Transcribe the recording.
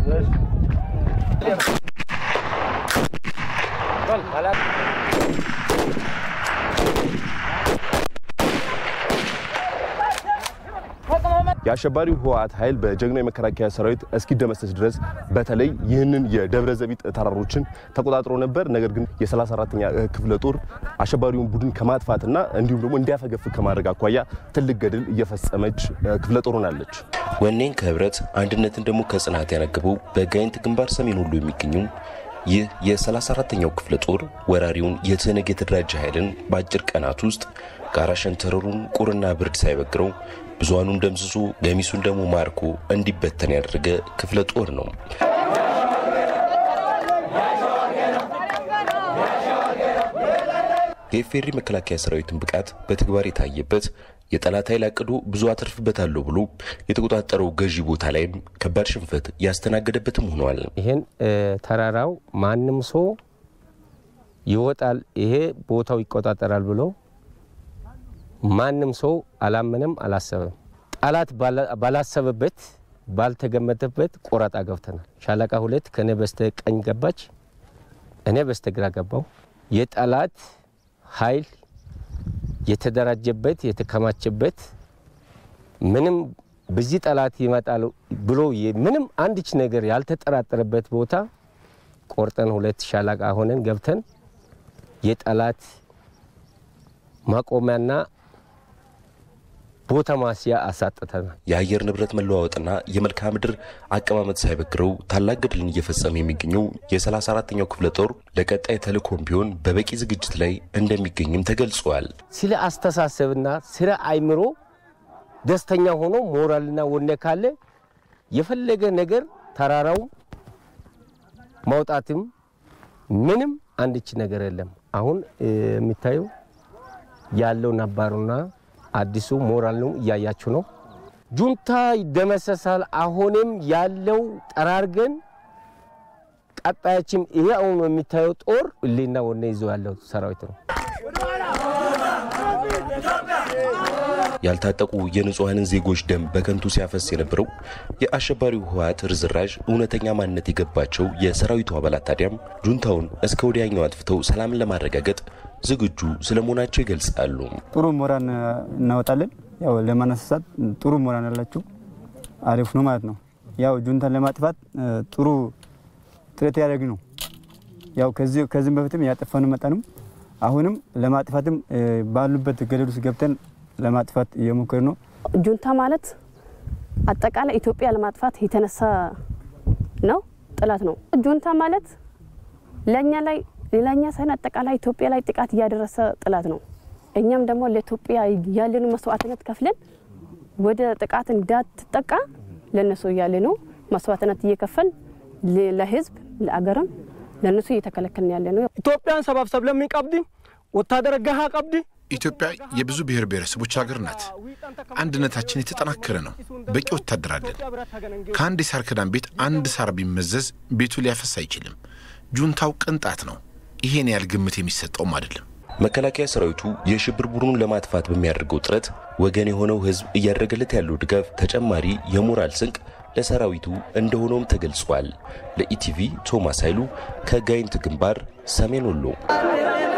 የአሸባሪው ህወሓት ኃይል በጀግናው የመከላከያ ሰራዊት እስኪደመሰስ ድረስ በተለይ ይህንን የደብረ ዘቢጥ ተራሮችን ተቆጣጥሮ ነበር። ነገር ግን የ34ኛ ክፍለ ጦር አሸባሪውን ቡድን ከማጥፋትና እንዲሁም ደግሞ እንዲያፈገፍግ ከማድረግ አኳያ ትልቅ ገድል እየፈጸመች ክፍለ ጦር ሆናለች። ወኔን ከህብረት አንድነትን ደግሞ ከጽናት ያነግበው በጋይንት ግንባር ሰሜን ሁሉ የሚገኙ ይህ የ34ኛው ክፍለ ጦር ወራሪውን የትህነግ የተደራጀ ኃይልን በአጭር ቀናት ውስጥ ጋራ ሸንተረሩን ቁርና ብርድ ሳይበግረው ብዙሃኑን ደምስሶ ገሚሱን ደግሞ ማርኮ እንዲበተን ያደረገ ክፍለ ጦር ነው። የኢፌዴሪ መከላከያ ሰራዊትን ብቃት በተግባር የታየበት የጠላት ኃይል አቅዶ ብዙ አተርፍበታለሁ ብሎ የተቆጣጠረው ገዢ ቦታ ላይም ከባድ ሽንፈት ያስተናገደበትም ሆኗል። ይህን ተራራው ማንም ሰው ይወጣል፣ ይሄ ቦታው ይቆጣጠራል ብሎ ማንም ሰው አላመነም፣ አላሰበም። ጠላት ባላሰበበት ባልተገመተበት ቆራጣ ገብተናል። ሻለቃ ሁለት ከእኔ በስተ ቀኝ ገባች፣ እኔ በስተ ግራ ገባው። የጠላት ኃይል የተደራጀበት የተከማቸበት ምንም በዚህ ጠላት ይመጣል ብሎ ምንም አንድች ነገር ያልተጠራጠረበት ቦታ ቆርጠን ሁለት ሻለቃ ሆነን ገብተን የጠላት ማቆሚያና ቦታ ማስያ አሳጥተናል። የአየር ንብረት መለዋወጥና የመልክዓ ምድር አቀማመጥ ሳይበግረው ታላቅ ገድልን እየፈጸመ የሚገኘው የ34ኛው ክፍለ ጦር ለቀጣይ ተልእኮም ቢሆን በበቂ ዝግጅት ላይ እንደሚገኝም ተገልጿል። ስለ አስተሳሰብና ስለ አይምሮ ደስተኛ ሆኖ ሞራልና ወኔ ካለ የፈለገ ነገር ተራራው ማውጣትም ምንም አንድች ነገር የለም። አሁን የሚታየው ያለው ነባሩና አዲሱ ሞራል ነው፣ እያያችሁ ነው። ጁንታ ይደመሰሳል። አሁንም ያለው ጠራርገን ቀጣያችም ይሄ አሁን የሚታየው ጦር እሌና ወኔ ይዞ ያለው ሰራዊት ነው። ያልታጠቁ የንጹሐንን ዜጎች ደም በከንቱ ሲያፈስ የነበረው የአሸባሪው ህወሓት ርዝራዥ እውነተኛ ማንነት የገባቸው የሰራዊቱ አባላት ታዲያም ጁንታውን እስከ ወዲያኛው አጥፍተው ሰላምን ለማረጋገጥ ዝግጁ ስለመሆናቸው ይገልጻሉ። ጥሩ ሞራን እናወጣለን። ያው ለማነሳሳት ጥሩ ሞራን ያላችሁ አሪፍ ነው ማለት ነው። ያው ጁንታን ለማጥፋት ጥሩ ጥረት ያደረግ ነው። ያው ከዚህም በፊትም ያጠፋን መጠንም አሁንም ለማጥፋትም ባሉበት ገደል ውስጥ ገብተን ለማጥፋት እየሞከር ነው። ጁንታ ማለት አጠቃላይ ኢትዮጵያ ለማጥፋት የተነሳ ነው፣ ጥላት ነው። ጁንታ ማለት ለእኛ ላይ ሌላኛ ሳይሆን አጠቃላይ ኢትዮጵያ ላይ ጥቃት እያደረሰ ጥላት ነው። እኛም ደግሞ ለኢትዮጵያ ያለኑ መስዋዕትነት ከፍለን ወደ ጥቃት እንዳትጠቃ ለነሱ እያለ ነው መስዋዕትነት እየከፈል ለህዝብ ለአገርም ለነሱ እየተከለከልን ያለ ነው። ኢትዮጵያን ሰባብሰብ ለሚ ቀብዲ ወታደረ ገሃ ቀብዲ ኢትዮጵያ የብዙ ብሔር ብሔረሰቦች ሀገር ናት። አንድነታችን የተጠናከረ ነው። በቂ ወታደር አለን። ከአንድ የሳር ክዳን ቤት አንድ ሳር ቢመዘዝ ቤቱ ሊያፈስ አይችልም። ጁንታው ቅንጣት ነው። ይሄን ያህል ግምት የሚሰጠውም አይደለም። መከላከያ ሰራዊቱ የሽብር ቡድኑን ለማጥፋት በሚያደርገው ጥረት ወገን የሆነው ህዝብ እያደረገለት ያለው ድጋፍ ተጨማሪ የሞራል ስንቅ ለሰራዊቱ እንደሆነውም ተገልጿል። ለኢቲቪ ቶማስ ኃይሉ ከጋይንት ግንባር ሰሜን ወሎ